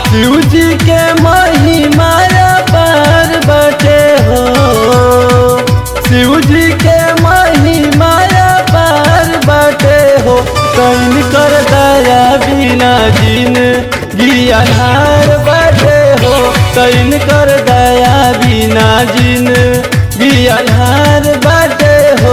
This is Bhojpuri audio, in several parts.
शिव जी के महिमा पार बटे हो शिव जी के महिमा पार बटे हो कैन कर दया बिना जिन गियानार बटे हो कैन कर दया बिना जिन गियानार बटे हो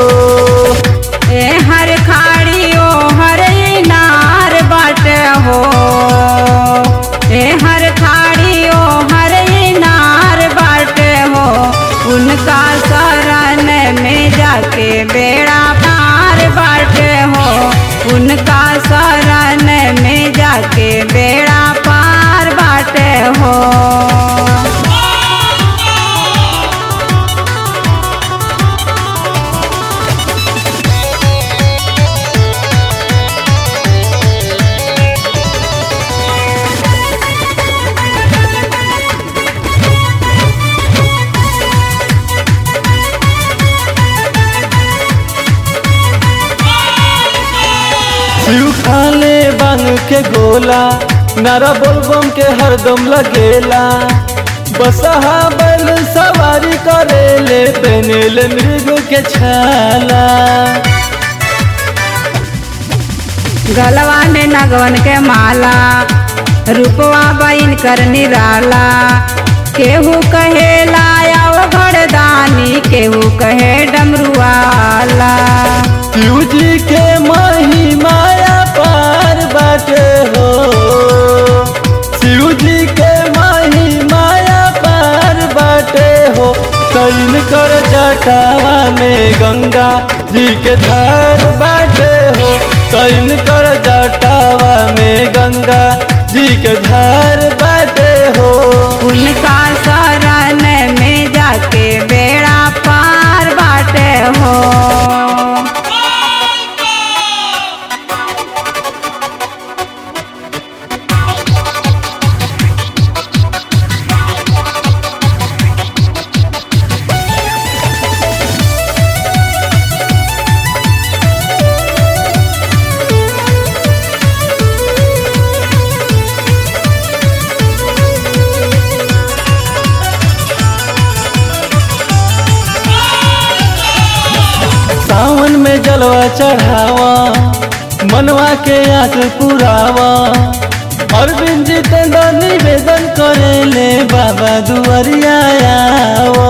ए हर खाड़ी ओ हर नार बाटे हो ए हर खाड़ी ओ हर नार बाटे हो उनका शरण में जाके बेड़ा पार बाटे हो उनका शरण में जाके बेड़ा पार बाटे हो शिव खाले बन के गोला नारा बोलबम के हरदम लगेला बसहा बैल सवारी करेले पहनेले मृग के छाला गलवा में नगवन के माला रूपवा बइन कर निराला केहू कहे लाया घड़दानी केहू कहे डमरुआला शिव जी के महिमाया पार बाटे हो शिव जी के महिमाया पार बाटे हो कैन कर जटावा में गंगा जी के धार बाटे हो कैन कर जटावा में गंगा जी के धार बाटे हो उनका शरण में जाके बेड़ा पार बाटे हो सावन में जलवा चढ़ावा मनवा के आस पुरावा अरविंद जितेंद्र निवेदन करे ले बाबा दुआरिया आवा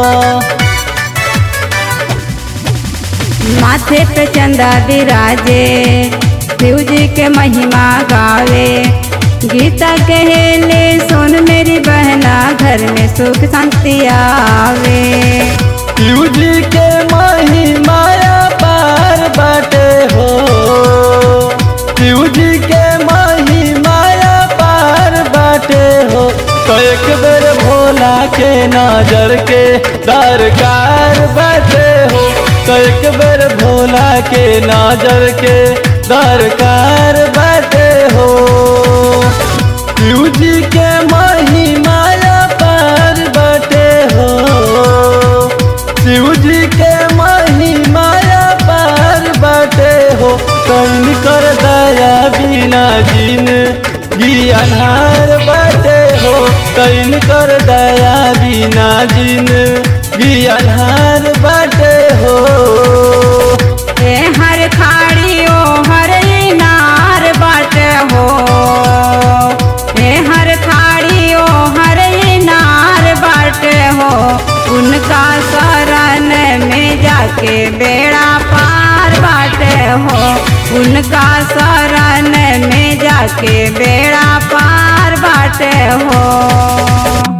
माथे पे चंदा विराजे शिव जी के महिमा गावे गीता कहेले सुन मेरी बहना घर में सुख शांति आवे शिव जी के महिमाया पार बाटे हो शिव जी के महिमाया पार बाटे हो तो एक बेर भोला के नजर के दरकार बाटे हो तो एक बेर भोला के नजर के दरकार बाटे हो शिव जी के महिमाया पार बाटे हो शिव जी के महिमाया पार बाटे हो कैन कर दया बिना जिन गियानार बाटे हो कैन कर दया बिना जिन गियानार बाटे हो ए हर खाड़ी ओ हर नार बाटे हो ए हर खाड़ी ओ हर नार बाटे हो उनका शरण में जाके बेड़ा पार बाटे हो उनका शरण में जाके बेड़ा पार बाटे हो